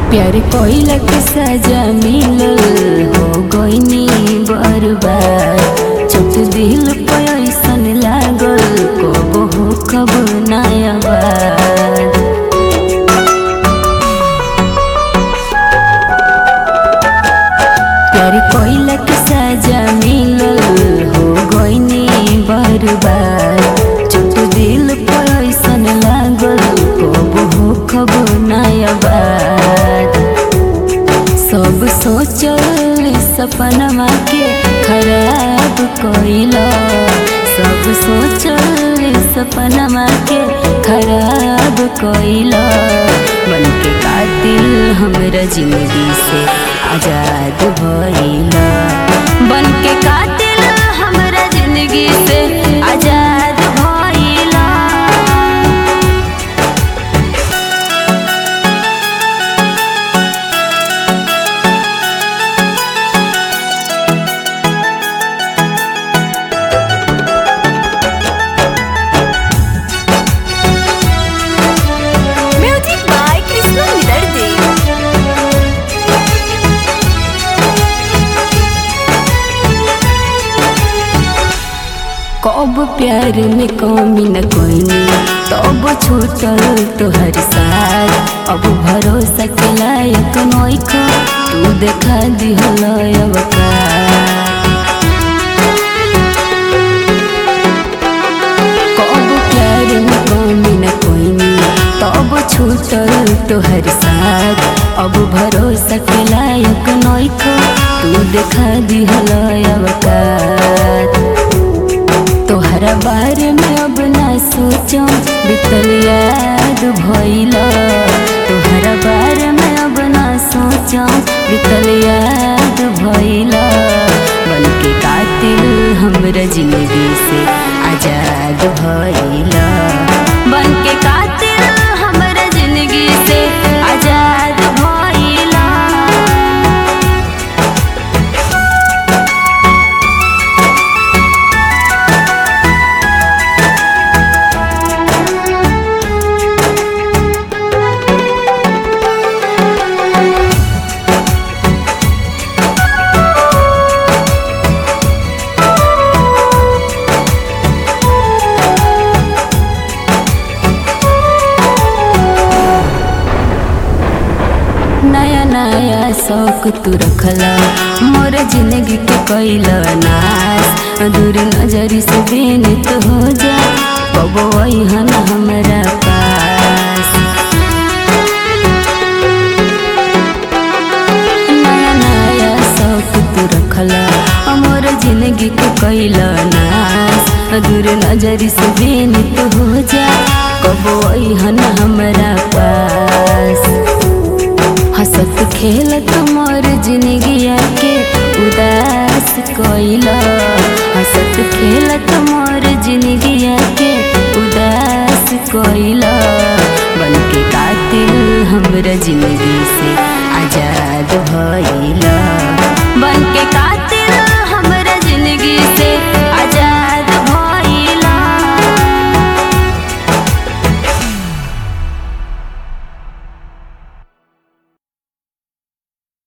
प्यार कोइला के सजा मिलल हो गईनी बर्बाद छोट दिल पे ऐसन लागल कब हो कब नया बात प्यार कोइला के सजा मिलल हो गईनी बर्बाद छोट दिल पे ऐसन लागल कब हो कब नया बात सब सोचल सपनमा के खराब कइला सब सोचल सपनमा के खराब कइला मन के कातिल हमरा जिंदगी से आजाद भइला बन के कातिल हमरा जिंदगी से आजाद भइला Music by Krishna Vidarde. कब प्यार में कमी न कोइनी तब छूटल तोहर साथ अब भरोसा के लायक नइख तू देखा दिहल अवकार कब प्यार में कमी न कोइनी तब छूटल तोहर साथ अब भरोसा के लायक नइख तू देखा दिहल अवकार तोहरा बारे में अब ना सोचो बीतल याद भइल तोहरा बारे में अब ना सोचो बीतल याद भइल बन के कातिल हमरा जिंदगी से आजाद भइल बन के कातिल हमरा जिंदगी से आजाद भइल नया नया शौक तू रखला मोर जिंदगी के कैला नाश दूर नजरी से बेनित हो जा कबो अइहन हमरा पास नया नया शौक तू रखला मोर जिंदगी के कैला नाश दूर नजरी से बेनित हो जा कबो अइहन हमरा पास हंसत खेलत मोर जिंदगिया के उदास कइला